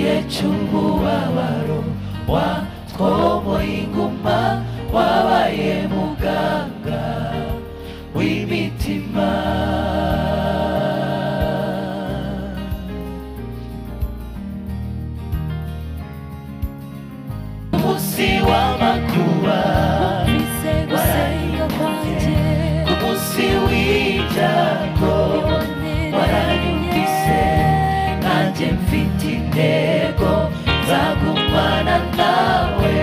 wacu umubabaro watwoboye inguma wabaye muganga w'imitima umunsi w'amakuba Ufise gusenga kwanjye umunsi w'ibyago waranyumvise nanjye mfite intego nzagumana nawe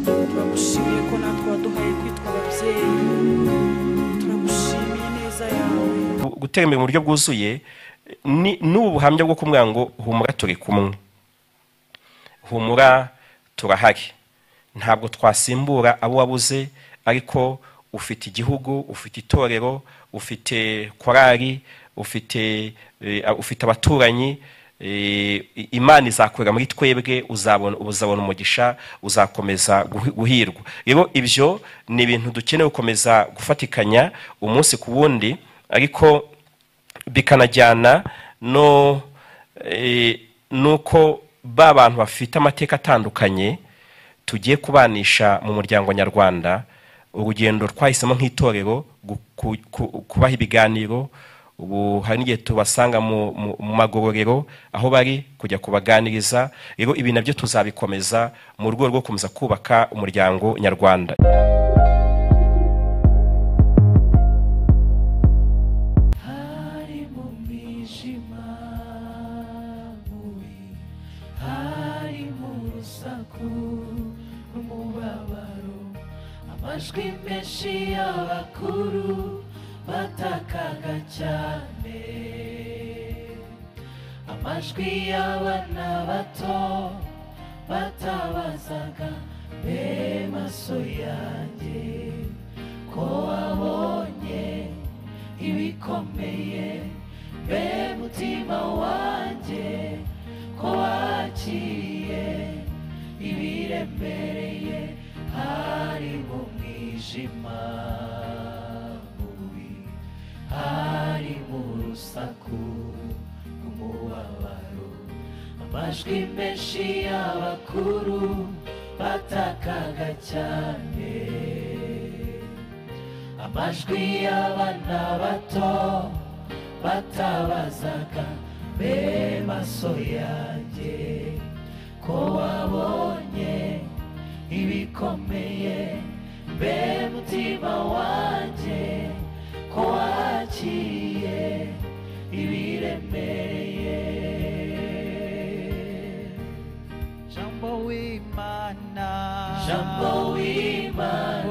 turagushimiye ko natwe waduhaye kwitwa ababyeyi turagushimiye neza yawe gu- gutera imbere mu buryo bwuzuye ni n'ubu buhamya bwo kumwira ngo humura turi kumwe humura turahari ntabwo twasimbura abo wabuze ariko ufite igihugu ufite itorero ufite korari ufite eh, a- ufite abaturanyi eh, i- imana izakorera muri twebwe uzabona uzabona umugisha uzakomeza guhi- guhirwa rero ibyo ni ibintu dukeneye gukomeza gufatikanya umunsi ku wundi ariko bikanajyana no eh, nuko ba bantu bafite amateka atandukanye tugiye kubanisha mu muryango nyarwanda urugendo twahisemo nk'itorero gu- ku- ku- kubaha ibiganiro ubu hari n'igihe tubasanga mu, mu, mu magororero aho bari kujya kubaganiriza rero ibi nabyo tuzabikomeza mu rwego rwo gukomeza kubaka umuryango nyarwanda hari mu mwijima mubi hari mu rusaku n'umubabaro amajwi menshi y'abakuru batakaga cyane amajwi y'abana bato batabazaga mbe maso yanjye ko wabonye ibikomeye mbe mutima wanjye ko wakiriye ibiremereye hari mu mwijima mubi hari mu rusaku rw'umubabaro amajwi menshi y'abakuru batakaga cyane amajwi y'abana bato batabazaga mbe maso yanjye ko wabonye ibikomeye mbe mutima wanjye ko wakiriye ibiremereye Jambo w'Imana jambo w'imana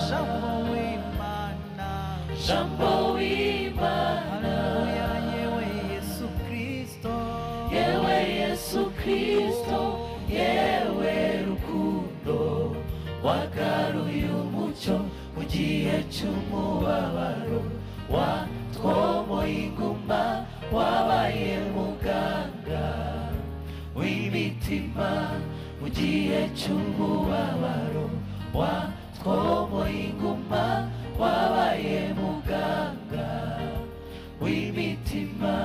Jambo w'Imana jambo w'imana Haleluya yewe Yesu Kristo yewe yesu kristo yewe rukundo wagaruye umucyo mu gihe cy'umubabaro watwomoye inguma wabaye muganga w'imitima mu gihe cy'umubabaro watwomoye inguma wabaye muganga w'imitima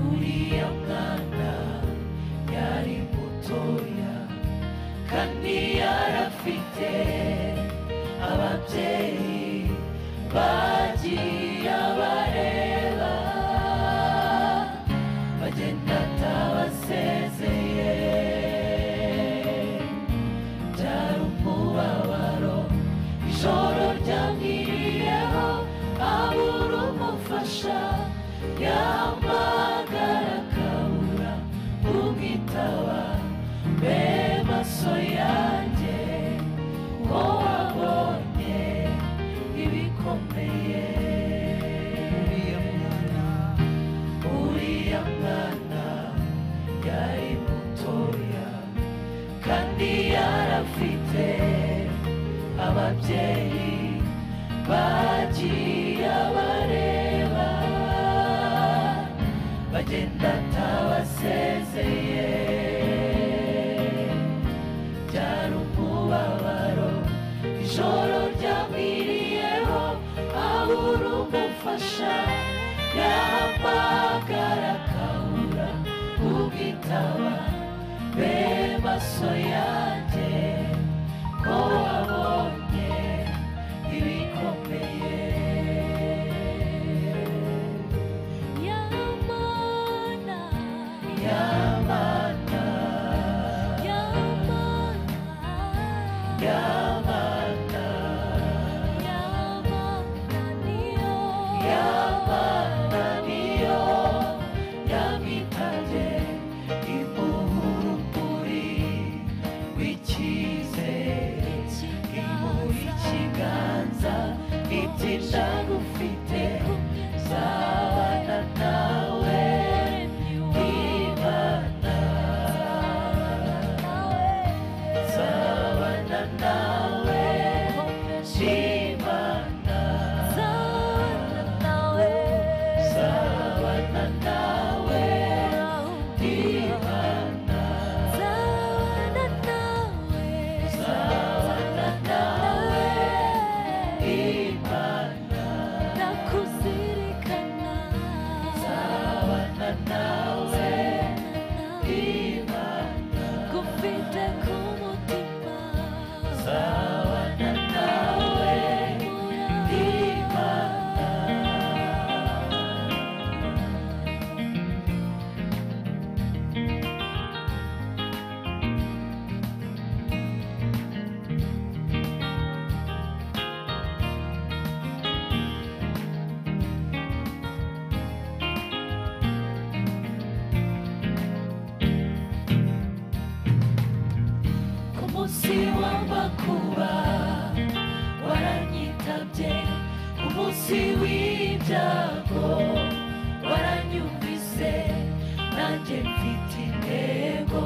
uriya mwana yari mutoya kandi yari sawa bemaso yanjye ngo wabonye ibikomeye uriya mwana uriya mwana yari mutoya kandi yarafite ababyeyi bagiye abareba bagenda atabasezeye byari umubabaro ijoro ryamwiriyeho abura umufasha yahamagara akabura ubwitaba be maso yanjye ko wabonye ibikomeye Yamana, Yamana, Yamana, Yamana, Yamana niyo. Yamana niyo yamwitabye impuhuri w'icyizere imuha ikiganza ibyinshi gufite zabana nawe imana zabana nawe imana Sabana nawe Imana Sabana nawe Imana Sabana nawe Imana Sabana nawe Imana ku munsi w'amakuba waranyitabye ku munsi w'ibyago waranyumvise nanjye mfite intego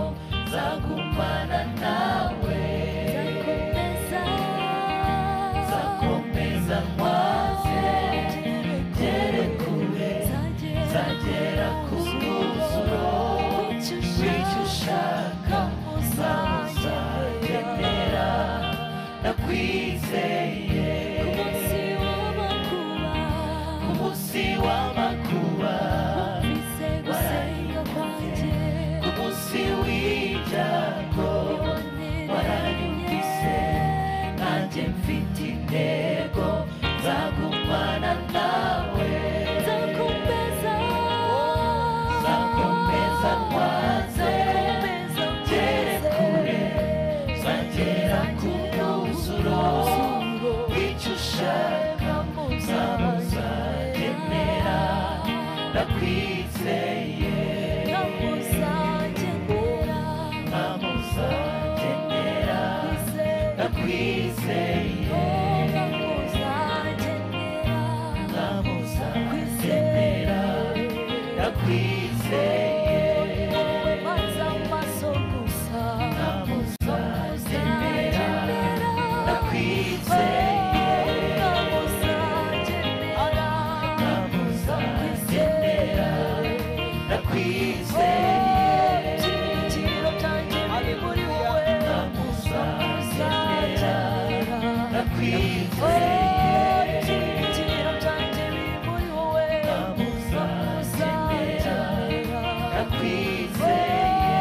zagumana nawe zakomeza nkwaze ngere kure zagera ku mwuzuro bityo ushaka uzamuzakenera nakwizeye ku munsi w'amakuba ku munsi w'ibyago waranyumvise nanjye mfite intego zagumana nawe zakomeza nkwaze ngere kure zagera ku mwuzuro w'icyo ushaka uzamuzakenera ndakwizeye ntamuzakenera ndakwizeye ntamuzakenera ndakwizeye ntamuzakenera ndakwizeye ntamuzakenera ndakwizeye ntamuzakenera ndakwizeye ntamuzakenera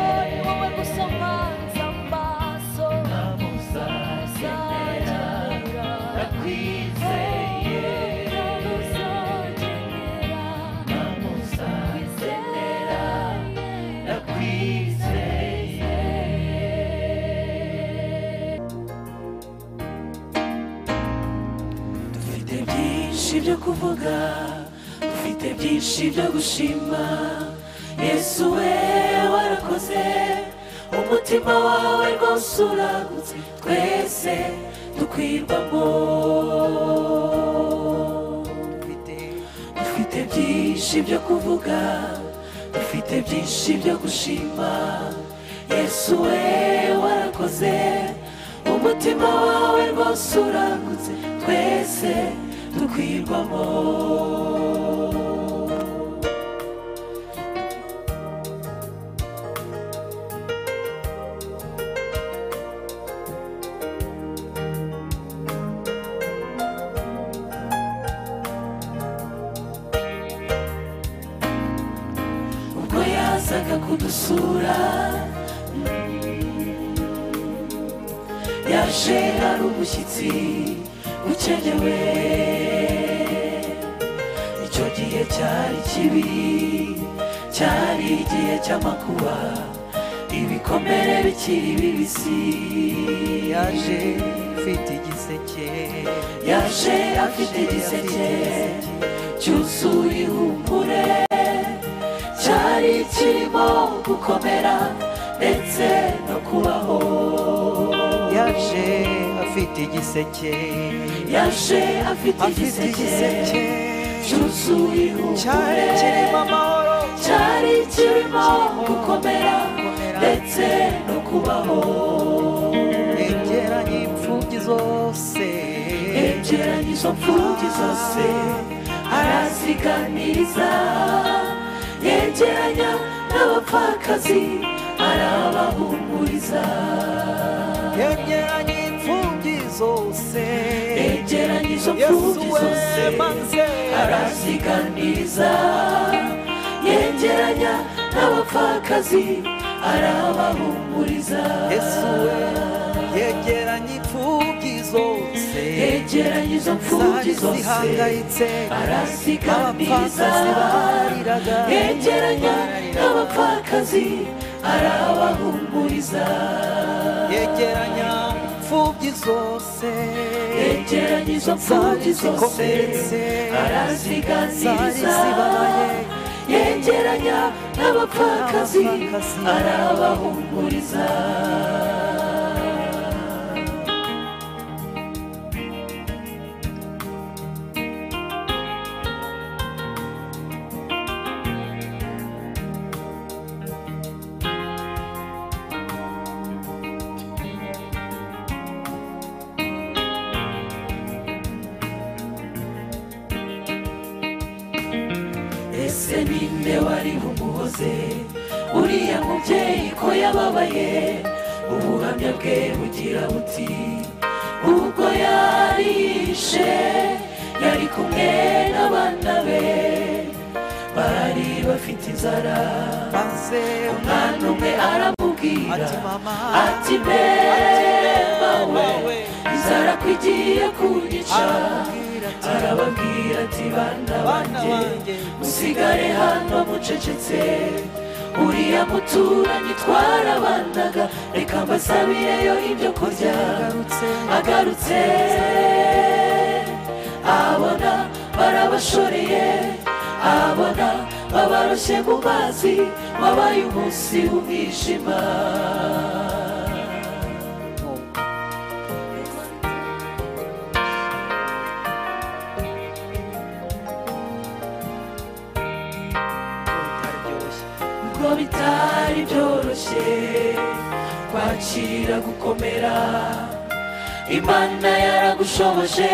ndakwizeye ntamuzakenera ndakwizeye ntamuzakenera ndakwizeye dufite byinshi byo kuvuga dufite byinshi byo gushima yesu we warakoze umutima wawe rwose uragutse twese dukwirwamo dufite byinshi byo kuvuga dufite byinshi byo gushima yesu we warakoze umutima wawe rwose uragutse twese dukwirwamo ubwo yazaga kudusura mm, yaje ari umushyitsi ukenewe icyo gihe cyari kibi cyari igihe cy'amakuba ibikomere bikiri bibisi yaje ufite igiseke yaje afite igiseke cyuzuye ihumure cyari kirimo gukomera ndetse no kubaho yaje afite igiseke yaje afite afite igiseke igiseke cyuzuye cyari ihumure kirimo amahoro cyari kirimo gukomera ndetse no kubaho yegeranye imfubyi zose yegeranye izo mfubyi zose araziganiriza yegeranya n'abapfakazi arabahumuriza yegeranye imfubyi zose yegeranye izo yesu mfubyi we zose maze araziganiriza yegeranya n'abapfakazi arabahumuriza yesu we yegeranye imfubyi zose yegeranye izo mfubyi zari zose zihangayitse araziganiriza abapfakazi barariraga yegeranya n'abapfakazi arabahumuriza yegeranya imfubyi zose yegeranya izo zari mfubyi zose zikomeretse zari araziganiriza zibabaye yegeranya n'abapfakazi Abapfakazi. arabahumuriza ese ninde wari umuhoze uriya mubyeyi ko yababaye ubuhamya bwe bugira buti ubwo yarishe yari kumwe n'abana be bari bafite inzara maze umwana umwe aramubwira ati mama ati mbemba we inzara ko igiye kunyica arambwira ati arababwira ati bana Bana banjye banjye, musigare hano mucecetse uriya muturanyi twarabanaga reka mbasabireyo ibyo kurya Yagarutse. agarutse abona barabashoreye abona babaroshye mu mazi wabaye umunsi w'umwijima bitaryoshye ubwo bitari byoroshye kwakira gukomera imana yaragushoboje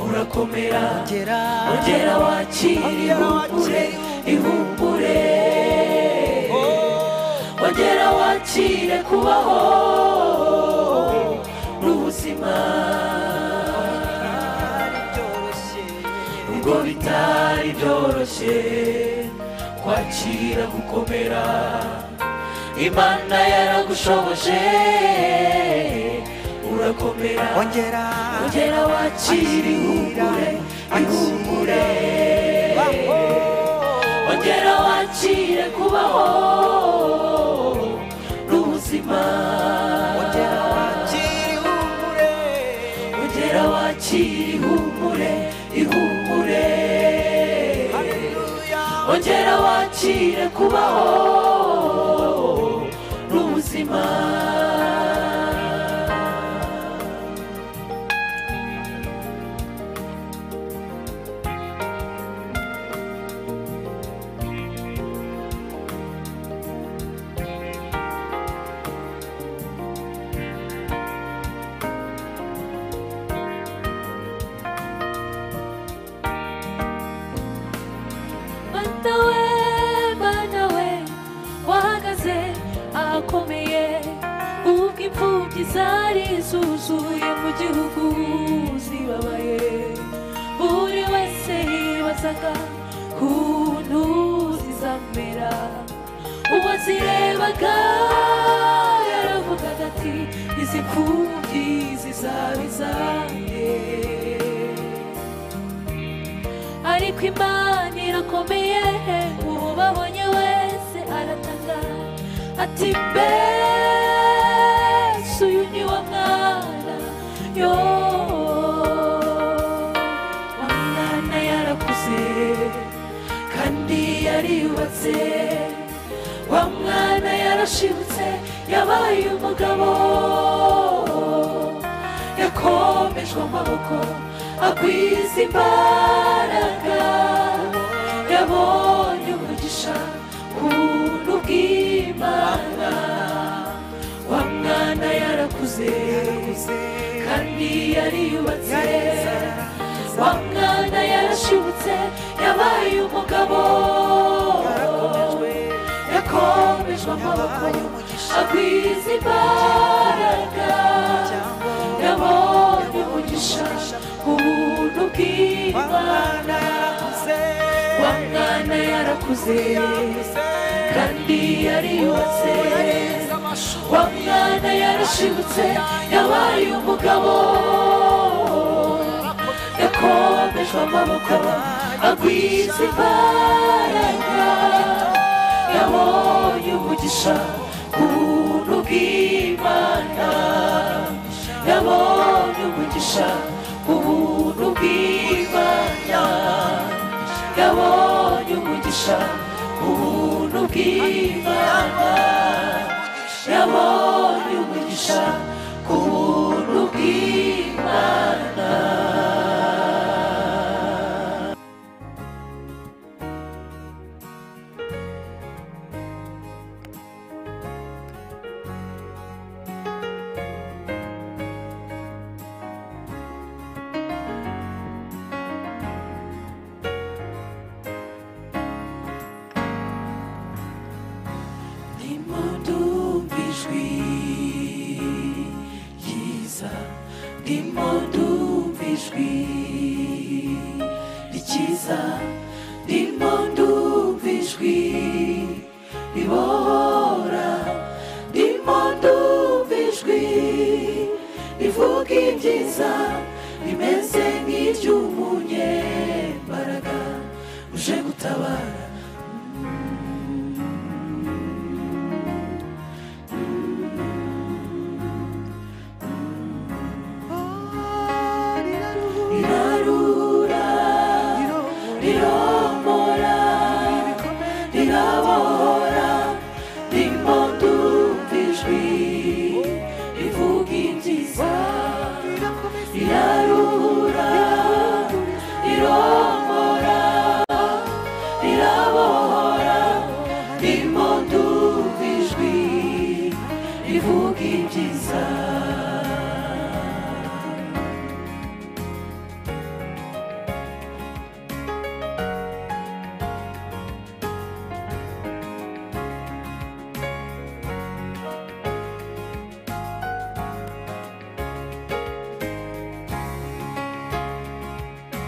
urakomera gera ongera wakira ihumbure ihumbure ongera wakire kubaho n'ubuzima byoroshye ubwo bitari byoroshye kwakira gukomera imana yaragushoboje urakomera ongera ongera wakira ihumure ihumure baho ongera wakire kubaho n'ubuzima ongera wakira ihumure ongera wakira ihumure ihumure haleluya ongera wakire kubaho inzuki zari zuzuye mu gihugu zibabaye buri wese yibazaga kuntu zizamera uwo zirebaga yaravugaga ati izi mfubyi zizaba izanjye ariko imana irakomeye uwababonye wese arataka ati mbese uyu ni wo mwana yo wa mwana yarakuze kandi yariyubatse wa mwana yarashibutse yabaye umugabo yakomejwe amaboko agwiza imbaraga yabonye umugisha ku buntu bw'imana wa mwana yarakuze kandi yariyubatse wa mwana yarashibutse yabaye umugabo yakomejwe amaboko agwiza imbaraga yabonye umugisha ubuntu bw'imana wa mwana yarakuze kandi yariyubatse wa mwana yarashibutse yabaye umugabo yakomejwe amaboko agwiza imbaraga yabonye umugisha ku buntu bw'imana yabonye umugisha ubuntu bw'imana yabonye umugisha ubuntu bw'imana yabonye umugisha ku buntu bw'imana ndimo ijwi ryiza ndimo ndumva ijwi rikiza ndimo ndumva ijwi ribohora ndimo ndumva ijwi rivuga ibyiza rimeze nk'iry'umunyembaraga uje gutabara rirarura riromora rirabohora ndimo ndumva ijwi rivuga ibyiza rirarura riromora rirabohora ndimo ndumva ijwi rivuga ibyiza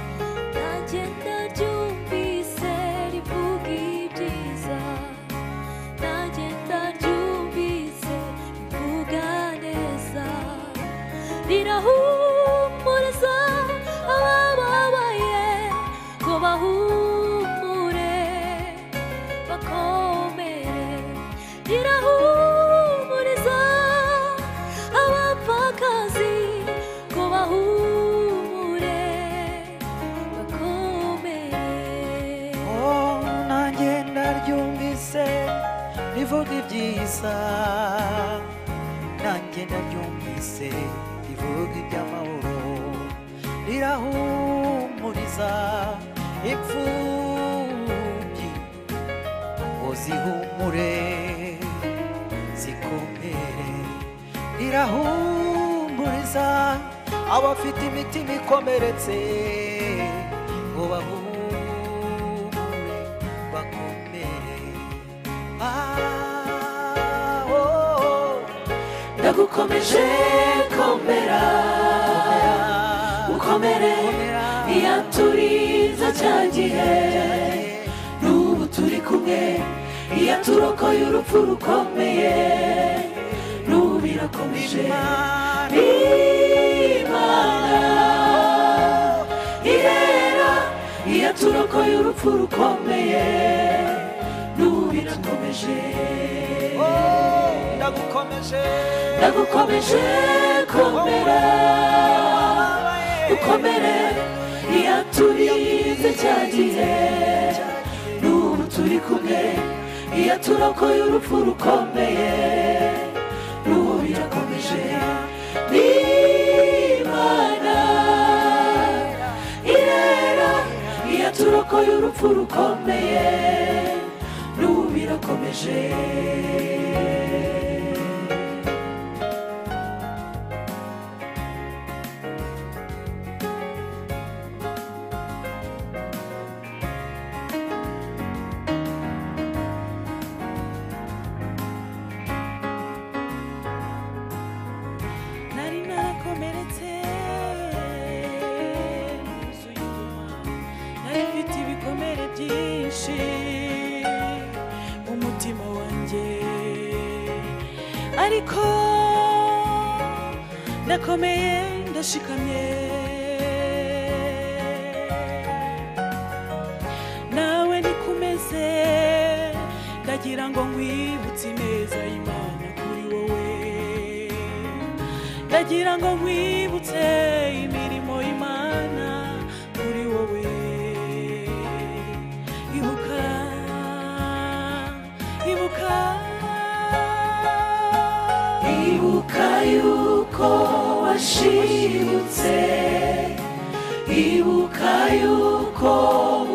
Nagenda ryumvise rivuga ibyiza Nagenda ryumvise rivuga neza Rirahumuriza abababaye ngo bahumure bakomere Rirahumuriza abapfakazi ngo bahumure bakomere Oh, nanjye ndaryumvise rivuga ibyiza nanjye ndaryumvise rivuga iby'amahoro rirahumuriza imfubyi ngo zihumure zikomere rirahumuriza abafite imitima ikomeretse ngo bahumure bakomere ah, oh, oh. na ndagukomeje komera ukomere iya turiza cya gihe n'ubu turi kumwe iya turokoye urupfu rukomeye n'ubu birakomeje imana ihera iya turokoye urupfu rukomeye n'ubu birakomeje Oh, ndagukomeje ndagukomeje komera ukomere iyo turize cya gihe n'ubu turi kumwe iyo turokoye urupfu rukomeye n'ubu birakomeje n'imana irera iyo turokoye urupfu rukomeye n'ubu birakomeje nari narakomeretse yuzuye inyuma nari mfite ibikomere byinshi mu mutima wanjye ariko ndakomeye ndashikamye nawe nikumeze ndagira ngo nkwibutse ineza y'imana kuri wowe ndagira ngo nkwibutse imirimo y'imana kuri wowe ibuka ibuka Ibuka yuko washibutse Ibuka yuko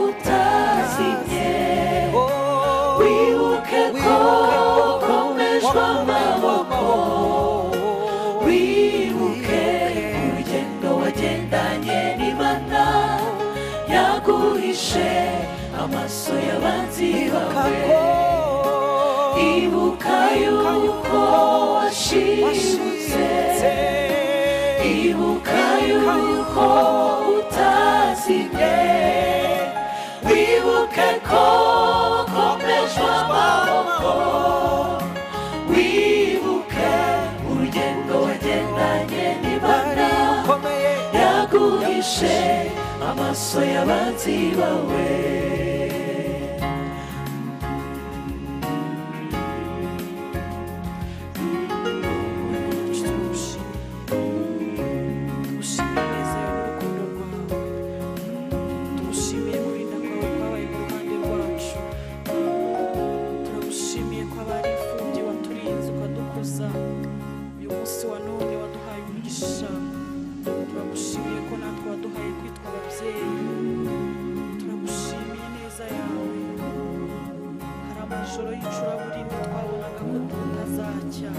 utazimye Oh, Wibuke ko ukomejwe amaboko Wibuke urugendo wagendanye n'Imana Yaguhishe amaso y'abanzi bawe kako Ibuka yuko washibutse Ibuka yuko utazimye Wibuke ko komeshwa amaboko Wibuke urugendo wagendanye n'Imana Yaguhishe amaso y'abanzi bawe tugushimire neza n'urukundo rwawe tugushimire kurinda kwawe kwabaye mu ruhande rwacu turagushimiye ko abari imfubyi waturinze ukadukuza uyu munsi wa none waduhaye umugisha turagushimiye ko natwe waduhaye kwitwa ababyeyi turagushimiye neza yawe hari amajoro y'icuraburindi twabonaga ko tutazajya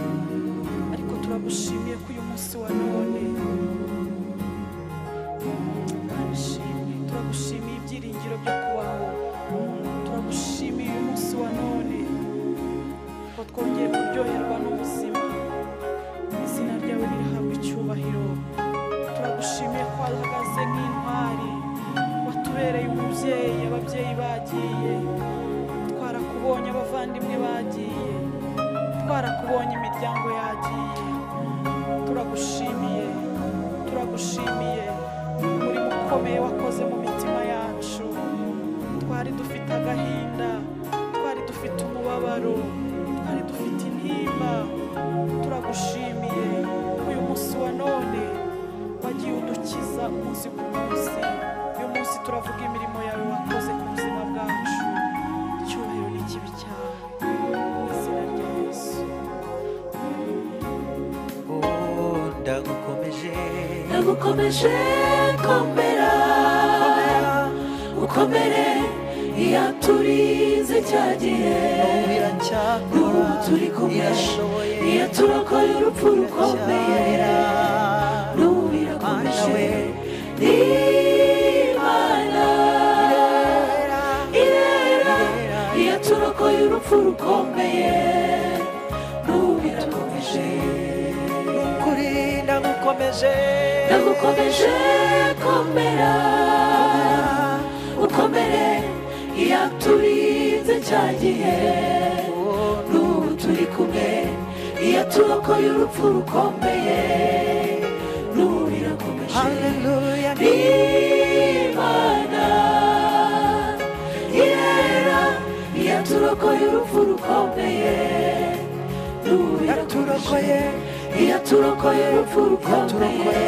ariko turagushimiye ko uyu munsi wa none turagushimiye turagushimiye ibyiringiro byo kubaho turagushimiye uyu munsi wa none ko twongeye kuryoherwa n'ubuzima izina ryawe rirahabwa icyubahiro turagushimiye ko wahagaze nk'intwari watubereye umubyeyi ababyeyi bagiye twarakubonye abavandimwe bagiye twarakubonye imiryango yagiye turagushimiye turagushimiye umurimo ukomeye wakoze mu mitima yacu twari dufite agahinda twari dufite umubabaro twari dufite intimba turagushimiye uyu munsi wa none wagiye udukiza umunsi ku munsi uyu munsi turavuga imirimo yawe wakoze ku buzima bwacu icyubahiro ni kibi cyawe mu izina rya yesu Oh, ndagukomeje nagukomeje komera ukomere iyo turize cya gihe n'ubu turi kumwe iyo turokoye urupfu rukomeye n'ubu birakomeje n'imana irera iyo turokoye urupfu rukomeye n'ubu birakomeje ndagukomeje ndagukomeje komera ukomere iyo aturinze cya gihe n'ubu turi kumwe iyo turokoye urupfu rukomeye n'ubu birakomeje haleluya imana yera iyo turokoye urupfu rukomeye n'ubu birakomeje yaturokoye iyo turokoye urupfu yaturokoye rukomeye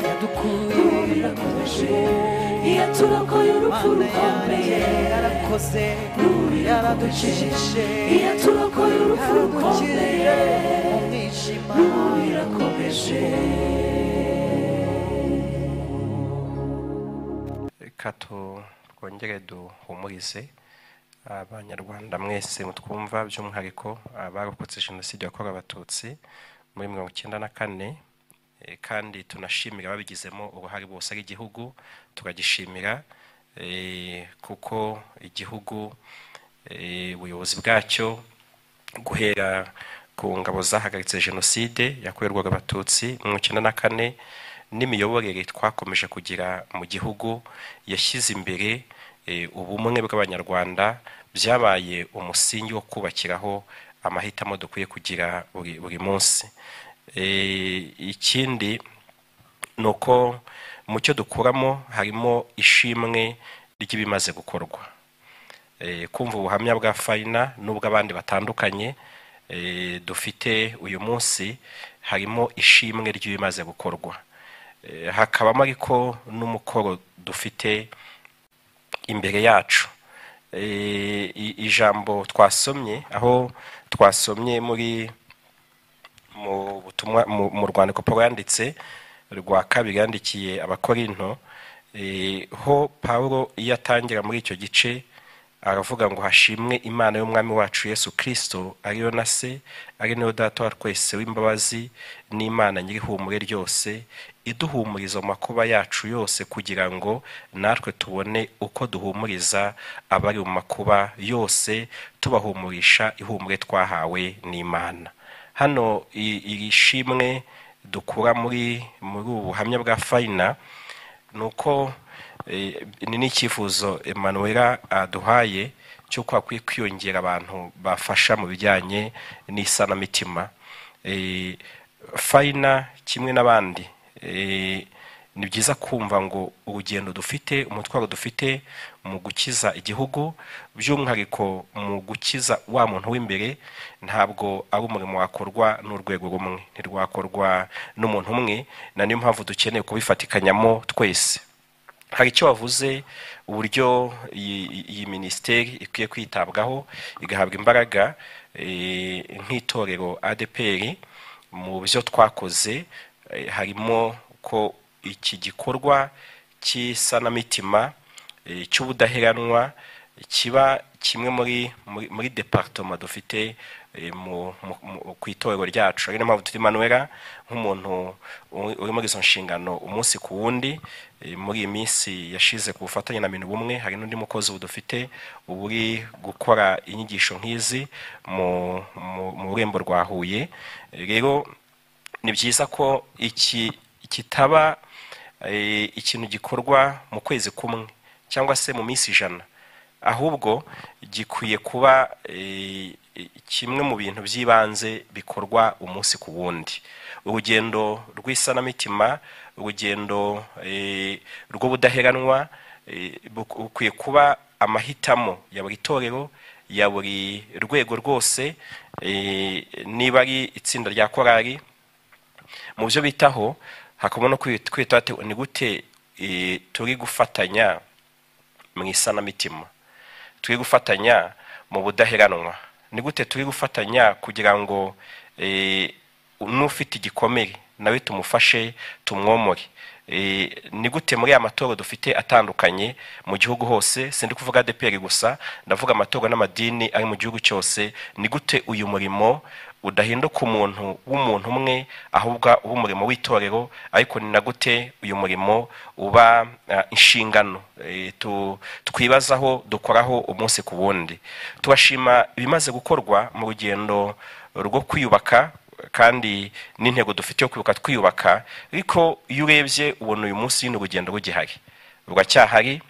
yadukuye Rubirakomeje, iyo turokoye urupfu Mana rukomeye yanjye yarakoze Rubirakomeje, yaradukijije iyo turokoye urupfu rukomeye yaradukijije mu mwijima Rubirakomeje. reka twongere duhumurize abanyarwanda mwese mutwumva by'umwihariko abarokotse jenoside yakorewe abatutsi muri mirongo icyenda na kane eh, kandi tunashimira ababigizemo uruhare bose ari igihugu turagishimira eh, kuko igihugu eh, ubuyobozi bwacyo guhera ku ngabo zahagaritse jenoside yakorerwaga abatutsi mu icyenda na kane n'imiyoborere twakomeje kugira mu gihugu yashyize imbere eh, ubumwe bw'abanyarwanda byabaye umusingi wo kubakiraho amahitamo dukwiye kugira buri buri munsi Eh, ikindi ni uko mu cyo dukuramo harimo ishimwe ry'ibimaze gukorwa eh, kumva ubuhamya bwa fayina n'ubw'abandi batandukanye eh, dufite uyu munsi harimo ishimwe ry'ibimaze gukorwa Eh, hakabamo ariko n'umukoro dufite imbere yacu Eh, i- ijambo twasomye aho twasomye muri mu butumwa mu- mu rwandiko paul yanditse rwa kabiri yandikiye abakorinto eh, ho pawulo iyo atangira muri icyo gice aravuga ngo hashimwe imana y'umwami wacu yesu kirisito ariyo na se ari nayo data wa twese w'imbabazi n'imana nyir'ihumure ryose iduhumuriza mu makuba yacu yose kugira ngo natwe tubone uko duhumuriza abari mu makuba yose tubahumurisha ihumure twahawe n'imana hano i- iri shimwe dukura muri muri ubu buhamya bwa fayina ni uko eh, ni n'icyifuzo emanuwera aduhaye cy'uko hakwiye kwiyongera abantu bafasha mu bijyanye n'isanamitima Eh, fayina kimwe n'abandi eh, ni byiza kumva ngo urugendo dufite umutwaro dufite mu gukiza igihugu by'umwihariko mu gukiza wa muntu w'imbere ntabwo ari umurimo wakorwa n'urwego rumwe ntirwakorwa n'umuntu umwe na niyo mpamvu dukeneye kubifatikanyamo twese hari icyo wavuze uburyo iyi iyi minisiteri ikwiye kwitabwaho igahabwa imbaraga eh, nk'itorero adpr mu byo twakoze eh, harimo ko iki gikorwa cy'isanamitima eh, cy'ubudaheranwa kiba kimwe muri muri, muri departoma dufite eh, mu- mu- mu- ku itorero ryacu ari niyo mpamvu turi manuwera nk'umuntu uri- uri muri izo nshingano umunsi ku wundi eh, muri iyi minsi yashize ku bufatanye na bintu bumwe hari n'undi mukozi ubu dufite uba uri gukora inyigisho nk'izi mu mu- mu rurembo rwa huye Eh, rero ni byiza ko iki kitaba eh, ikintu gikorwa mu kwezi kumwe cyangwa se mu minsi ijana ahubwo gikwiye kuba eh, kimwe mu bintu by'ibanze bikorwa umunsi ku wundi urugendo rw'isanamitima urugendo eh, rw'ubudaheranwa eh, buk- bukwiye kuba amahitamo ya buri torero ya buri rwego rwose eh, niba ari itsinda rya korari mu byo bitaho hakabona kwita ati ni gute eh, turi gufatanya mu isanamitima turi gufatanya mu budaheranwa ni gute turi gufatanya kugira ngo eh, n'ufite igikomere nawe tumufashe tumwomore Eh, ni gute muri aya matora dufite atandukanye mu gihugu hose sindi kuvuga adeperi gusa ndavuga amatora n'amadini ari mu gihugu cyose ni gute uyu murimo udahinduka umuntu w'umuntu umwe ahubwo uba umurimo w'itorero ariko ni na gute uyu murimo uba ah, inshingano Eh, tu- twibazaho dukoraho umunsi ku wundi tubashima ibimaze gukorwa mu rugendo rwo kwiyubaka kandi n'intego dufite yo kwibuka twiyubaka ariko iyo urebye ubona uyu munsi nyine urugendo rugihari ruracyahari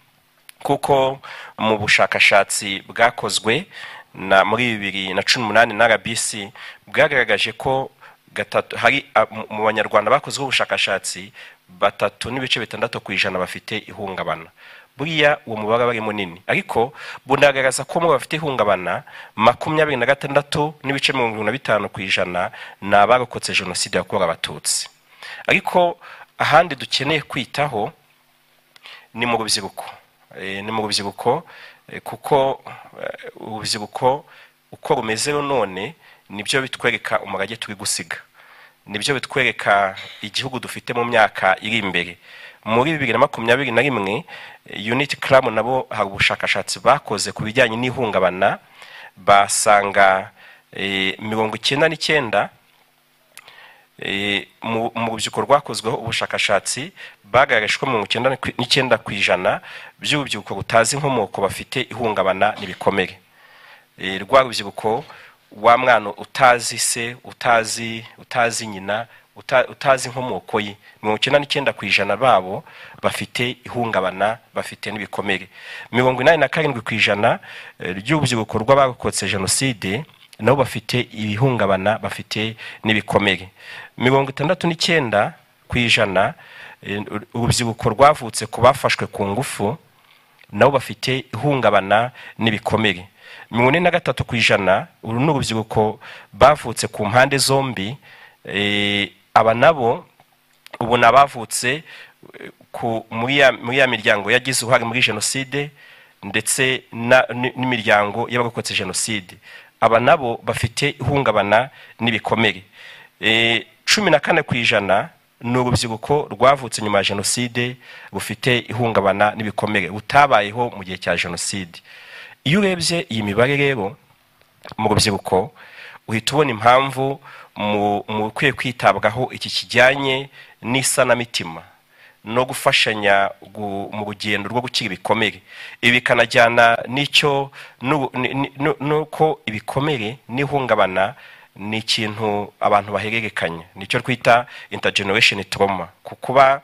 kuko mu bushakashatsi bwakozwe na muri bibiri na cumi n'umunani na rbc bwagaragaje ko gatatu hari a- mu- mu banyarwanda bakozweho ubushakashatsi batatu n'ibice bitandatu ku ijana bafite ihungabana buriya uwo mubare aba ari munini ariko bunagaragaza ko mu bafite ihungabana makumyabiri na gatandatu n'ibice mirongo irindwi na bitanu ku ijana ni abarokotse jenoside yakorewe abatutsi ariko ahandi dukeneye kwitaho ni mu rubyiruko Eh, ni mu rubyiruko eh, kuko eh, urubyiruko uko rumeze none nibyo bitwereka umurage turi gusiga nibyo bitwereka igihugu dufite mu myaka iri imbere muri bibiri na makumyabiri na rimwe eh, unit club nabo hari ubushakashatsi bakoze ku bijyanye n'ihungabana basanga eh, mirongo icyenda n'icyenda Eh, mu mu rubyiruko rwakozweho ubushakashatsi bagaragaje ko mirongo icyenda n'ikwi- n'icyenda ku ijana by'urubyiruko rutazi inkomoko bafite ihungabana n'ibikomere Eh, rwa rubyiruko wa mwana utazi se utazi utazi nyina uta- utazi inkomoko ye mirongo icyenda n'icyenda ku ijana babo bafite ihungabana bafite n'ibikomere mirongo inani na karindwi ku ijana eh, ry'urubyiruko rw'abarokotse jenoside nabo bafite ibihungabana bafite n'ibikomere mirongo itandatu n'icyenda ku ijana eh, urubyiruko rwavutse ku bafashwe ku ngufu nabo bafite ihungabana n'ibikomere mirongo ine na gatatu ku ijana uru ni urubyiruko bavutse ku mpande zombi eh, aba nabo ubu ni abavutse eh, ku- muri ya- muri ya miryango yagize uruhare muri jenoside ndetse na- n- n'imiryango y'abarokotse jenoside aba nabo bafite ihungabana n'ibikomere Eh, cumi na kane ku ijana ni urubyiruko rwavutse nyuma ya jenoside rufite ihungabana n'ibikomere rutabayeho mu gihe cya jenoside iyo urebye iyi mibare rero mu rubyiruko uhita ubona impamvu mu mu bikwiye kwitabwaho iki kijyanye n'isanamitima no gufashanya gu- mu rugendo rwo gukira ibikomere ibi bikanajyana n'icyo n'u- ni- ni- nu- n'uko ibikomere n'ihungabana ni ikintu abantu bahererekanya nicyo twita intergeneration trauma ku kuba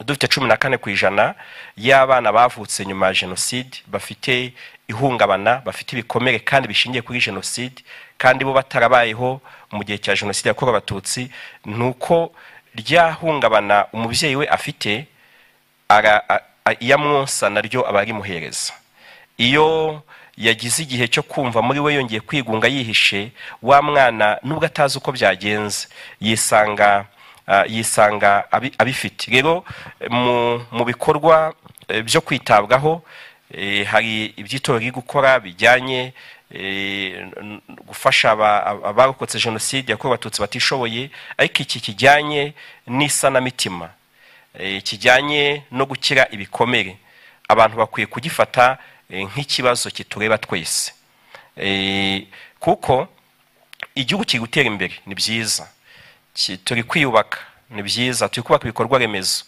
dufite cumi na kane ku ijana y'abana bavutse nyuma ya jenoside bafite ihungabana bafite ibikomere kandi bishingiye kuri jenoside kandi bo batarabayeho mu gihe cya jenoside yakorewe abatutsi ni uko rya hungabana umubyeyi we afite ara- a- a- iyo amwonsa naryo aba arimuhereza iyo yagize igihe cyo kumva muri we yongeye kwigunga yihishe wa mwana nubwo atazi uko byagenze yisanga ah, yisanga abi- abifite rero mu, mu bikorwa eh, byo kwitabwaho eh, hari iby'itorero riri gukora bijyanye eh, n- n- gufasha aba- aba- abarokotse jenoside yakorewe abatutsi batishoboye ariko iki kijyanye n'isanamitima eh, kijyanye no gukira ibikomere abantu bakwiye kugifata eh, nk'ikibazo kitureba twese Eh, kuko igihugu kiri gutera imbere ni byiza Ki- turi kwiyubaka ni byiza turi kubaka ibikorwa remezo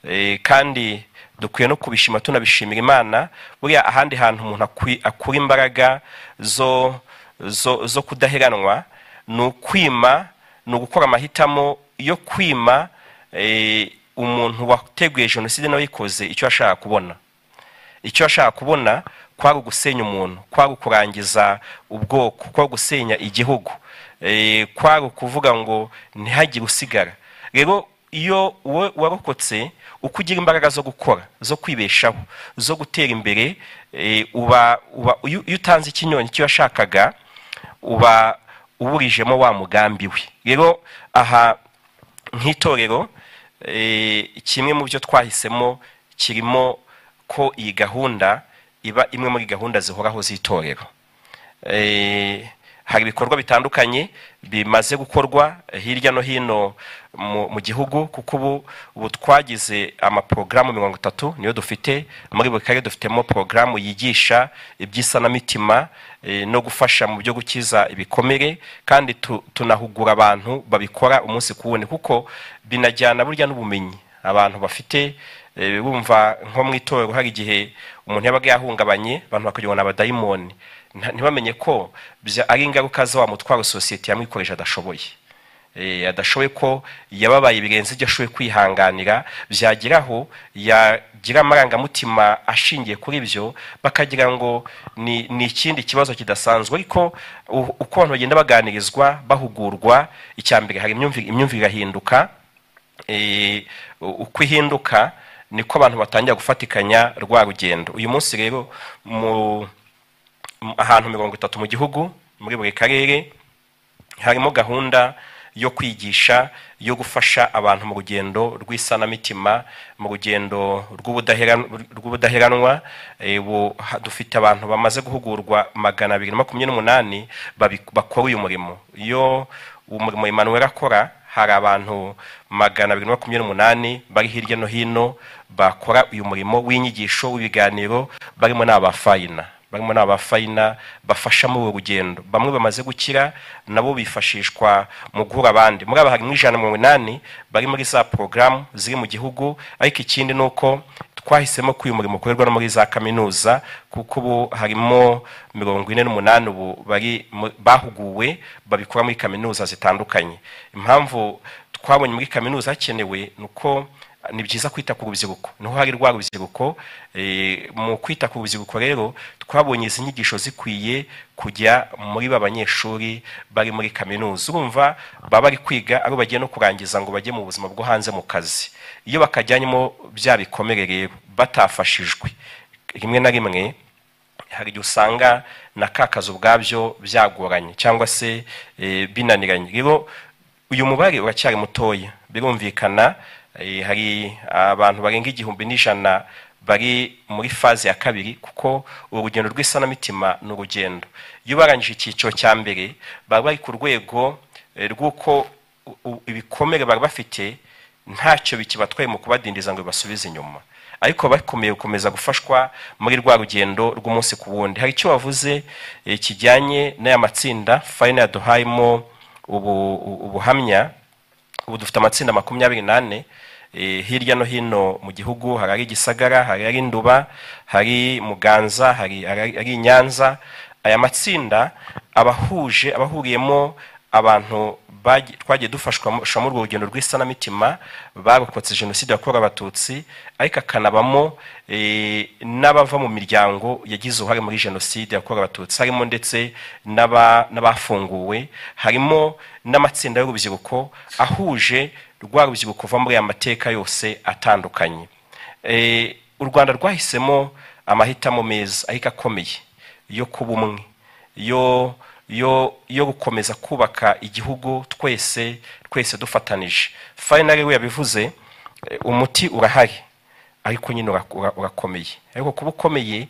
Eh, kandi dukwiye no kubishima tunabishimira imana buriya ahandi hantu umuntu akwi- akura imbaraga zo, zo, zo kudaheranwa ni ukwima ni ugukora amahitamo yo kwima eh, umuntu wateguye jenoside n'abikoze icyo ashaka kubona icyo ashaka kubona kwari ugusenya umuntu kwari ukurangiza ubwoko kwari gusenya igihugu eh, kwari ukuvuga ngo ntihagire usigara rero iyo wowe warokotse uko ugira imbaraga zo gukora zo kwibeshaho zo gutera imbere eh, uba uba- iyo iyo utanze ikinyonyi icyo yashakaga uba uburijemo wa mugambi we rero aha nk'itorero eh, kimwe mu byo twahisemo kirimo ko iyi gahunda iba imwe muri gahunda zihoraho z'itorero Eh, hari ibikorwa bitandukanye bimaze gukorwa hirya no hino mu, mu gihugu kuko ubu ubu twagize amaporogaramu mirongo itatu niyo dufite muri buri karere dufitemo porogaramu yigisha iby'isanamitima eh, no gufasha mu byo gukiza ibikomere kandi tu, tunahugura abantu babikora umunsi ku wundi kuko binajyana burya n'ubumenyi abantu bafite eh, bumva nko mu itorero hari igihe umuntu yabaga yahungabanye abantu bakagira ngo ni abadayimoni nta- ntibamenye ko bya- ari ingaruka za wa mutwaro sosiyete yamwikoreje adashoboye eh, adashoboye ko yababaye birenze ibyo ashoboye kwihanganira byageraho yagira amarangamutima ashingiye kuri ibyo bakagira ngo ni ni ikindi kibazo kidasanzwe ariko u- uko abantu bagenda baganirizwa bahugurwa icya mbere hari imyumvire imyumvire irahinduka eh, uko ihinduka niko abantu batangira gufatikanya rwa rugendo uyu munsi rero mu mu- ahantu mirongo itatu mu gihugu muri buri karere harimo gahunda yo kwigisha yo gufasha abantu mu rugendo rw'isanamitima mu rugendo rw'ubudaheran- rw'ubudaheranwa Eh, ubu ha- dufite abantu bamaze guhugurwa magana abiri na makumyabiri n'umunani babi- bakora uyu murimo iyo umurimo Emmanuel akora hari abantu magana abiri na makumyabiri n'umunani bari hirya no hino bakora uyu murimo w'inyigisho w'ibiganiro barimo n'abafayina barimo n'abafayina bafasha muri uru rugendo bamwe bamaze gukira nabo bifashishwa mu guhura abandi muri aba harimo ijana na mirongo inani bari muri za porogaramu ziri mu gihugu ariko ikindi ni uko twahisemo ko uyu murimo ukorerwa no muri za kaminuza kuko ubu harimo mirongo ine n'umunani ubu bari mu- bahuguwe babikora muri kaminuza zitandukanye impamvu twabonye muri kaminuza hakenewe ni uko ni byiza kwita ku rubyiruko niho hari rwa rubyiruko eh, mu kwita ku rubyiruko rero twabonye izi nyigisho zikwiye kujya muri ba banyeshuri bari muri kaminuza urumva baba bari kwiga ari bagiye no kurangiza ngo bajye mu buzima bwo hanze mu kazi iyo bakajyanyemo bya bikomere rero batafashijwe rimwe na rimwe hari igihe usanga na ka kazi ubwabyo byagoranye cyangwa se eh, binaniranye rero uyu mubare uracyari mutoya birumvikana eh, hari abantu barenga igihumbi n'ijana bari muri faze ya kabiri kuko urugendo rw'isanamitima ni urugendo iyo barangije icyiciro cya mbere baba bari ku rwego eh, rw'uko u- u- ibikomere bari bafite ntacyo bikibatwaye mu kubadindiza ngo bibasubize inyuma ariko bakomeye gukomeza gufashwa muri rwa rugendo rw'umunsi ku wundi hari icyo wavuze eh, kijyanye n'aya matsinda fayina yaduhayemo ubu- u- ubuhamya ubu dufite amatsinda makumyabiri n'ane eh, hirya no hino mu gihugu hari ari gisagara hari ari nduba hari muganza hari ari ari i nyanza aya matsinda abahuje abahuriyemo abantu bagi- twagiye dufashwa mu dufashwamo urwo rugendo rw'isanamitima barokotse jenoside yakorewe abatutsi ariko akanabamo eh, n'abava mu miryango yagize uruhare muri jenoside yakorewe abatutsi harimo ndetse n'aba- n'abafunguwe harimo n'amatsinda y'urubyiruko ahuje rwa rubyiruko kuva muri aya mateka yose atandukanye Eh, u rwanda rwahisemo amahitamo meza ariko akomeye yo kuba umwe yo yo yo gukomeza kubaka igihugu twese twese dufatanije fayinari we yabivuze eh, umuti urahari ariko nyine ura- ura- urakomeye ariko kuba ukomeye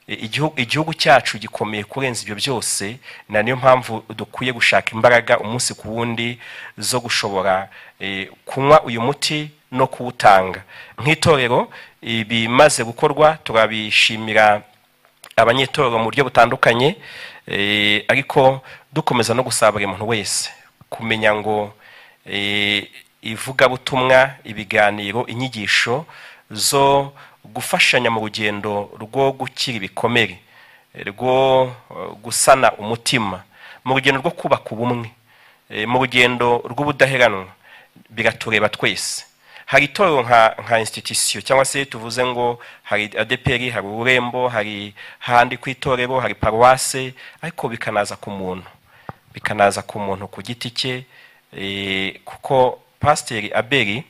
eh, igihugu igihugu cyacu gikomeye kurenza ibyo byose na niyo mpamvu dukwiye gushaka imbaraga umunsi ku wundi zo gushobora eh, kunywa uyu muti no kuwutanga nk'itorero ibimaze gukorwa turabishimira abanyetorero mu buryo butandukanye eh, ariko dukomeza no gusaba buri muntu wese kumenya ngo eh, ivugabutumwa ibiganiro inyigisho zo gufashanya mu rugendo rwo gukira ibikomere eh, rwo eh, gusana umutima mu rugendo rwo kubaka ubumwe eh, mu rugendo rw'ubudaheranwa biratureba twese hari itorero nka nka institution cyangwa se tuvuze ngo hari adeperi hari ururembo hari handi ku itorero hari paruwase ariko bikanaza ku muntu bikanaza ku muntu ku giti cye eh, kuko pasiteri aberi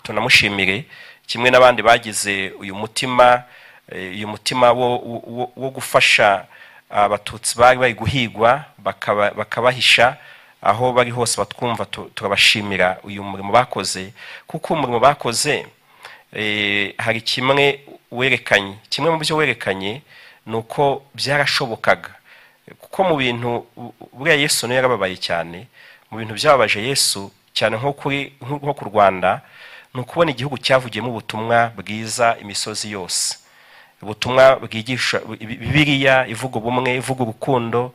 tunamushimire kimwe n'abandi bagize uyu mutima eh, uyu mutima wo, wo- wo, wo gufasha abatutsi bari bari guhigwa bakaba- bakabahisha aho bari hose batwumva tu- turabashimira uyu murimo bakoze kuko umurimo bakoze eh, hari kimwe werekanye kimwe mu byo werekanye ni uko byarashobokaga kuko mu bintu bu- buriya yesu niwe yarababaye cyane mu bintu byababaje yesu cyane nko kuri nko ku rwanda ni ukubona igihugu cyavugiyemo ubutumwa bwiza imisozi yose ubutumwa bwigisha bibiliya ivuga ubumwe ivuga urukundo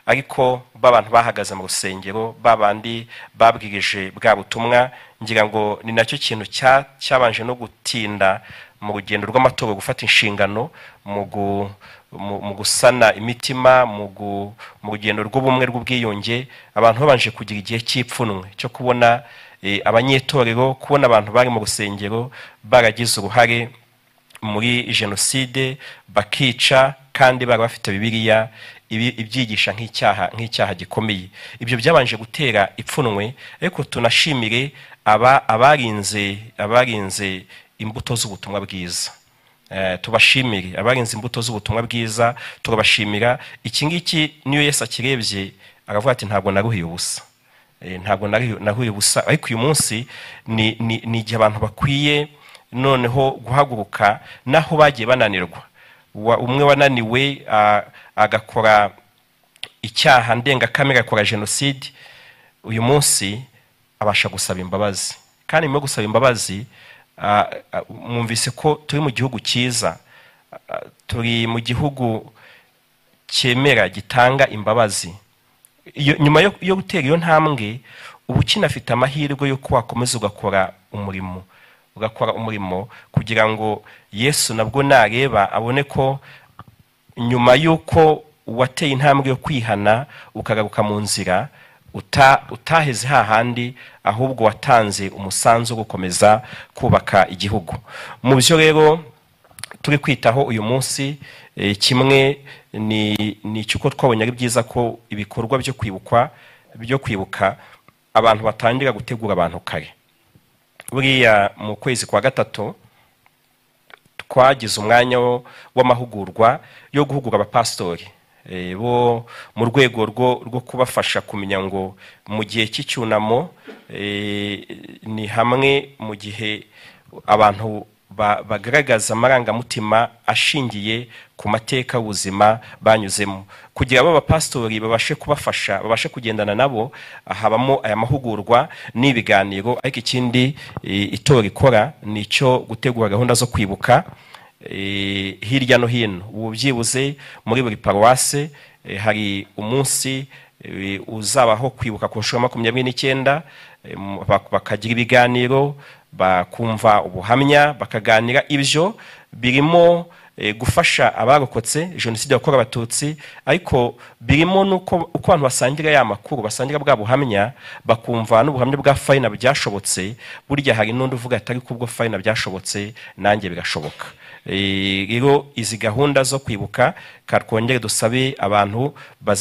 ariko ba bantu bahagaze mu rusengero ba bandi babwirije bwa butumwa ngira ngo ni nacyo kintu cya- cyabanje no gutinda mu rugendo rw'amatora gufata inshingano mu gu- mu mu gusana imitima mu gu- mu rugendo rw'ubumwe rw'ubwiyunge abantu babanje kugira igihe cy'ipfunwe cyo kubona eh, abanyetorero kubona abantu bari mu rusengero baragize uruhare muri jenoside bakica kandi bari bafite bibiliya ibi- ibyigisha nk'icyaha nk'icyaha gikomeye ibyo byabanje gutera ipfunwe ariko tunashimire aba abarinze abarinze imbuto z'ubutumwa bwiza Eh, tubashimire abarinze imbuto z'ubutumwa bwiza turabashimira iki ngiki niyo yesu akirebye aravuga ati ntabwo naruhiye ubusa Eh, ntabwo nari- nahuye ubusa ariko uyu munsi ni ni- ni igihe abantu bakwiye noneho guhaguruka naho bagiye bananirwa Wa- umwe wananiwe ah, agakora icyaha ndengakamere akora jenoside uyu munsi abasha gusaba imbabazi kandi nyuma yo gusaba imbabazi ah, ah, mwumvise ko turi mu gihugu cyiza Ah, turi mu gihugu cyemera gitanga imbabazi iyo- nyuma yo- yo gutera iyo ntambwe uba ukinafite amahirwe y'uko wakomeza ugakora umurimo ugakora umurimo kugira ngo yesu nabwo nareba abone ko nyuma y'uko wateye intambwe yo kwihana ukagaruka mu nzira uta- utaheze hahandi ahubwo watanze umusanzu wo gukomeza kubaka igihugu mu byo rero turi kwitaho uyu munsi eh, kimwe ni ni icy'uko twabonye ari byiza ko ibikorwa byo kwibukwa byo kwibuka abantu batangira gutegura abantu kare buriya mu kwezi kwa gatatu twagize umwanya wo- w'amahugurwa yo guhugura abapasitori Eh, bo mu rwego rwo rwo kubafasha kumenya ngo mu gihe cy'icyunamo eh, ni hamwe mu gihe abantu ba- bagaragaza amarangamutima ashingiye ku mateka y'ubuzima banyuzemo kugira abo bapasitori babashe kubafasha babashe kugendana nabo habamo aya mahugurwa n'ibiganiro ariko ikindi eh, itora ikora ni icyo gutegura gahunda zo kwibuka eh, hirya no hino ubu byibuze muri buri paruwase eh, hari umunsi eh, uzabaho kwibuka ku nshuro ya makumyabiri n'icyenda eh, mu- bak- bakagira ibiganiro bakumva ubuhamya bakaganira ibyo birimo eh, gufasha abarokotse jenoside yakorewe abatutsi ariko birimo n'uko uko abantu basangira ya makuru basangira bwa buhamya bakumva n'ubuhamya bwa fayina byashobotse burya hari n'undi uvuga atari kubwo fayina byashobotse nanjye birashoboka Eh, rero izi gahunda zo kwibuka ka twongere dusabe abantu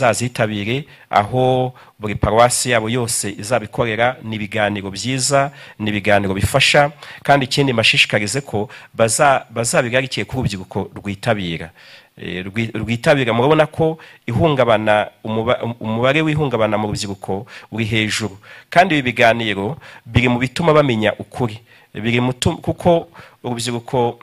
bazazitabire aho buri paruwasi yabo yose izabikorera ni ibiganiro byiza ni ibiganiro bifasha kandi ikindi mbashishikarize ko baza- bazabigarikiye ku rubyiruko rwitabira Eh, rwi- rwitabira murabona ko ihungabana umuba- um- umubare w'ihungabana mu rubyiruko uri hejuru kandi ibi biganiro biri mu bituma bamenya ukuri biri mu tu- kuko urubyiruko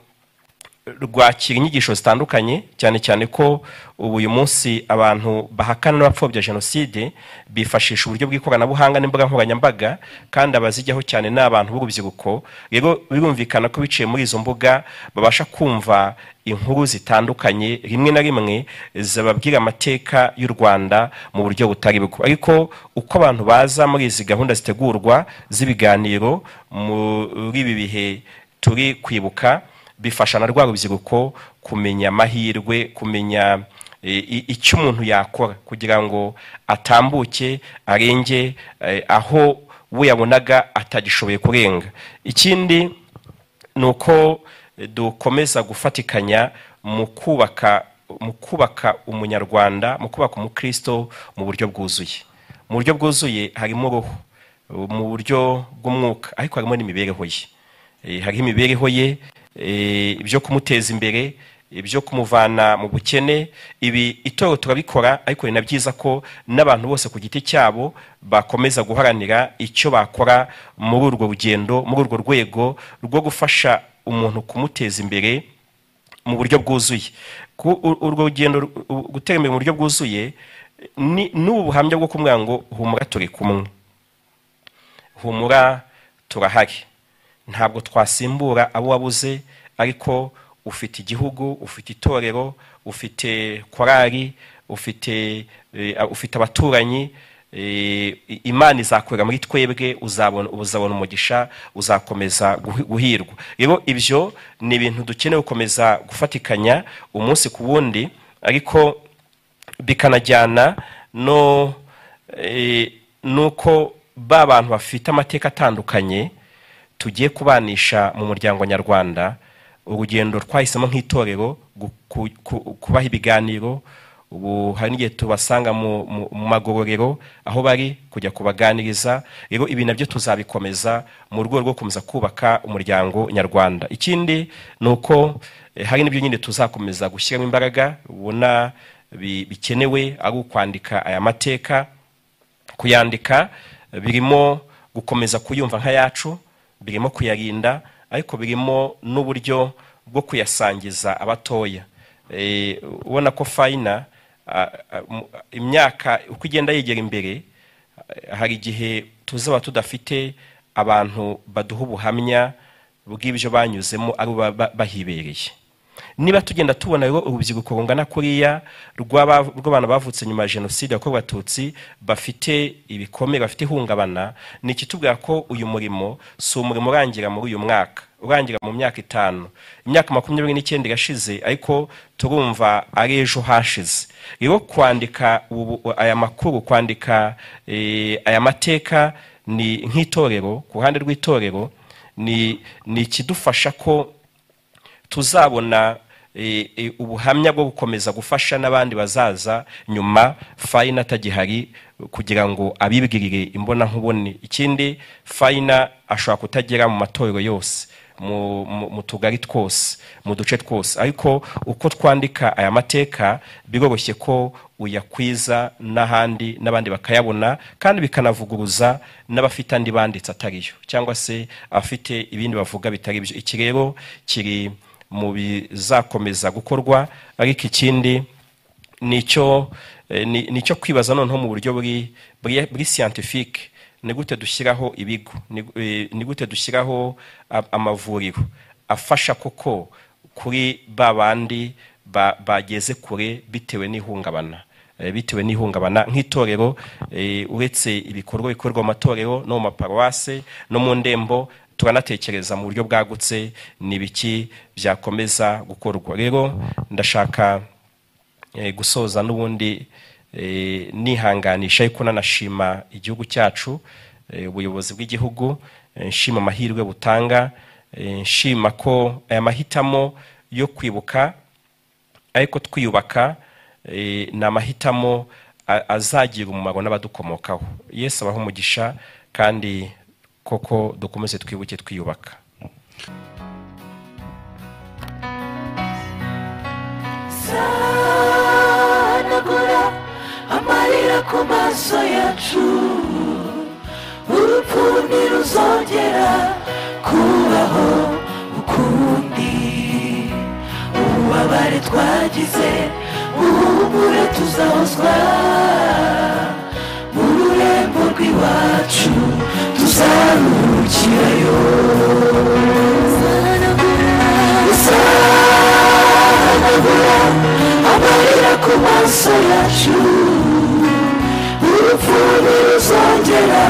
rwakira inyigisho zitandukanye cyane cyane ko ubu uyu munsi abantu bahakana n'abapfobya jenoside bifashisha uburyo bw'ikoranabuhanga n'imbuga nkoranyambaga kandi abazijyaho cyane ni abantu b'urubyiruko rero birumvikana ko biciye muri izo mbuga babasha kumva inkuru zitandukanye rimwe na rimwe zababwira amateka y'u rwanda mu buryo butari bwo ariko uko abantu baza muri izi gahunda zitegurwa z'ibiganiro muri ibi bihe turi kwibuka bifasha na rwa rubyiruko kumenya amahirwe kumenya e, i- icyo umuntu yakora kugira ngo atambuke arenge e, aho we yabonaga atagishoboye kurenga ikindi ni uko e, dukomeza gufatikanya mu kubaka mu kubaka umunyarwanda mu kubaka umukristo mu buryo bwuzuye mu buryo bwuzuye harimo uruhu mu buryo bw'umwuka ariko harimo n'imibereho ye Eh, hariho imibereho ye eh, ibyo kumuteza imbere ibyo kumuvana mu bukene ibi itorero turabikora ariko ni na byiza ko n'abantu bose ku giti cyabo bakomeza guharanira icyo bakora muri urwo rugendo muri urwo rwego rwo gufasha umuntu kumuteza imbere mu buryo bwuzuye Ku- u- urwo rugendo ru- u- gutera imbere mu buryo bwuzuye ni n'ubu buhamya bwo kumubwira ngo humura turi kumwe humura turahari ntabwo twasimbura abo wabuze ariko ufite igihugu ufite itorero ufite korari ufite eh, ufite abaturanyi eh, imana izakorera muri twebwe uzabona uzabona umugisha uzakomeza guhi- guhirwa rero ibyo ni ibintu dukeneye gukomeza gufatikanya umunsi ku wundi ariko bikanajyana no eh, nuko ba bantu bafite amateka atandukanye tugiye kubanisha mu muryango nyarwanda urugendo twahisemo nk'itorero gu- ku- ku- kubaha ibiganiro ubu hari n'igihe tubasanga mu mu- mu magororero aho bari kujya kubaganiriza rero ibi nabyo tuzabikomeza mu rwego rwo gukomeza kubaka umuryango nyarwanda ikindi ni uko eh, hari n'ibyo nyine tuzakomeza gushyiramo imbaraga ubona bi- bikenewe ari ukwandika aya mateka kuyandika birimo gukomeza kuyumva nk'ayacu birimo kuyarinda ariko birimo n'uburyo bwo kuyasangiza abatoya Eh, ubona ko fayina a- a- mu- imyaka uko igenda yegera imbere a- hari igihe tuzaba tudafite abantu baduha ubuhamya bw'ibyo banyuzemo ari bo ba- bahibereye niba tugenda tubona rero urubyiruko rungana kuriya rw'aba- rw'abantu bavutse nyuma ya jenoside yakorewe abatutsi bafite ibikomere bafite ihungabana ni ikitubwira ko uyu murimo si umurimo urangira muri uyu mwaka urangira mu myaka itanu imyaka makumyabiri n'icyenda irashize ariko turumva ari ejo hashize rero kwandika ubu- aya makuru kwandika eh, aya mateka ni nk'itorero ku ruhande rw'itorero ni ni ikidufasha ko tuzabona eh, eh, ubuhamya bwo gukomeza gufasha n'abandi bazaza nyuma fayina atagihari kugira ngo abibwirire imbonankubone ikindi fayina ashobora kutagera mu matorero yose mu, mu, mu tugari twose mu duce twose ariko uko twandika aya mateka biroroshye ko uyakwiza n'ahandi n'abandi bakayabona kandi bikanavuguruza n'abafite andi banditse atariyo cyangwa se abafite ibindi bavuga bitari byo iki rero kiri mu bizakomeza gukorwa ariko ikindi ni icyo eh, ni ni icyo kwibaza noneho mu buryo buri buri- buri siyantifike ni gute dushyiraho ibigo ni gu- eh, ni gute dushyiraho a- amavuriro afasha koko kuri ba bandi ba- bageze kure bitewe n'ihungabana eh, bitewe n'ihungabana nk'itorero eh, uretse ibikorwa bikorerwa mu matorero no mu maparuwase no mu ndembo turanatekereza mu buryo bwagutse ni ibiki byakomeza gukorwa rero ndashaka eh, gusoza n'ubundi eh, nihanganisha ariko nanashima igihugu cyacu eh, ubuyobozi bw'igihugu eh, nshima amahirwe butanga eh, nshima ko aya mahitamo yo kwibuka ariko twiyubaka eh, ni amahitamo a- azagira umumaro n'abadukomokaho yesu abaho umugisha kandi koko dukomeze twibuke twiyubaka sanagura amarira ku maso yacu urupfu ntiruzongera kubaho ukundi ububabare twagize buhumure tuzahozwa mu rurembo rw'iwacu tuzaruhukirayo amarira ku maso yacu urupfu ntiruzongera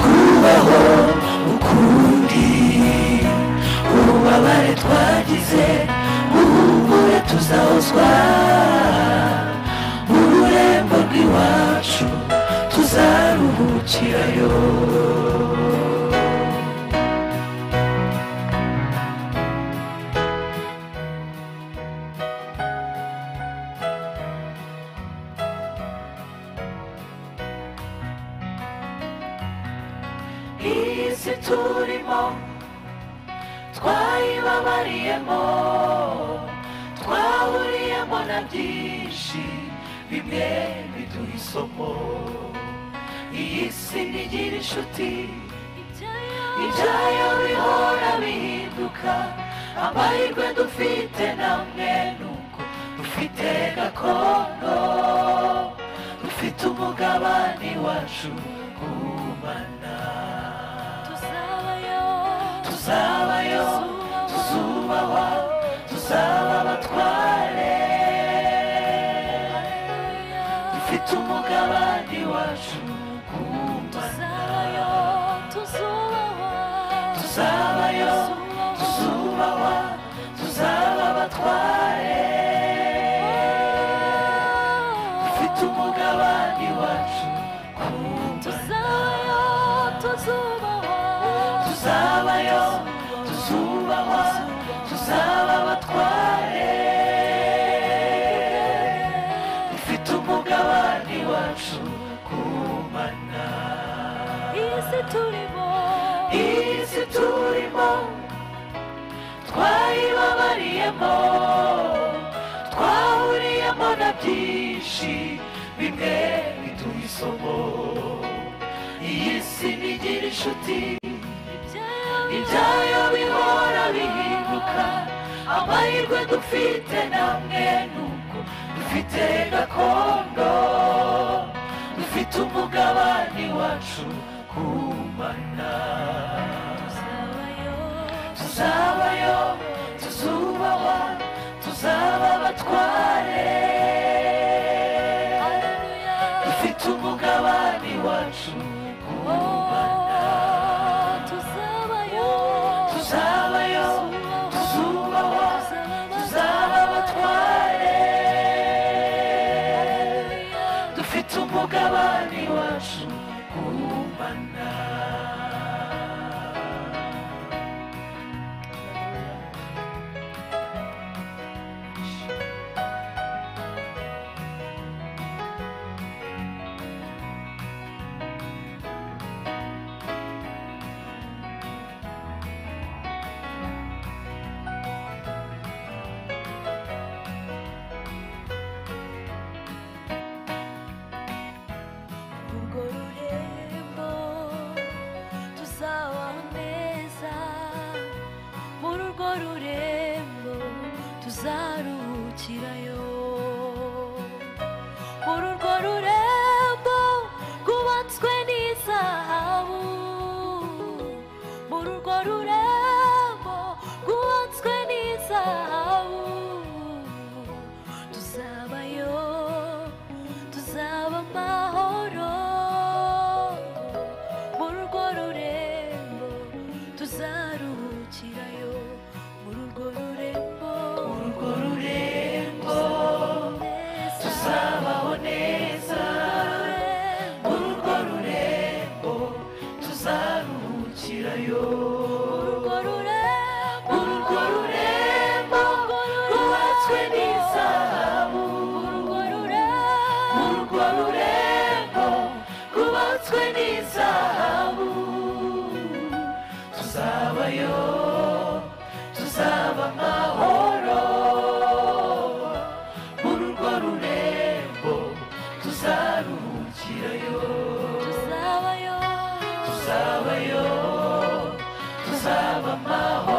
kubaho ukundi ububabare twagize buhumure tuzahozwa mu rurembo rw'iwacu tuzaruhukirayo isi turimo twayibabariyemo twahuriyemo na byinshi bimwe biduha isomo iyi si ntigira inshuti ibyayo bihora bihinduka amahirwe dufite namwe nuko dufite gakondo dufite umugabane wacu gumana tuzabayo tuzubahwa tuzaba abatware dufite umugabane wacu kumana tuzabayo tuzubahwa tuzaba abatware tuzubahwa tuzabayo tuzubahwa tuzaba abatware dufite umugabane wacu ku mana isi turimo isi turimo twayibabariyemo twahuriyemo na byinshi bimwe biduha isomo iyi si ntigira inshuti ibyayo bihora bihinduka amahirwe dufite namwe nuko dufite gakondo dufite umugabane wacu ku mana tuzabayo tuzubahwa tuzaba abatware dufite umugabane wacu ku mana tuzabayo tuzubahwa tuzaba abatware dufite umugabane wacu ku mana urwo rurembo tuzabaho neza muri urwo rurembo tuzaruhukirayo muri urwo rurembo rwubatswe n'izahabu muri urwo rurembo rwubatswe n'izahabu tuzabayo tuzaba amahoro muri urwo rurembo tuzaruhukirayo muri urwo rurembo muri urwo rurembo tuzabaho neza muri urwo rurembo tuzaruhukirayo muri urwo rurembo rwubatswe n'izahabu muri urwo rurembo rwubatswe n'izahabu tuzabayo tuzaba amahoro muri urwo rurembo tuzaruhukirayo tuzabayo tuzaba amahoro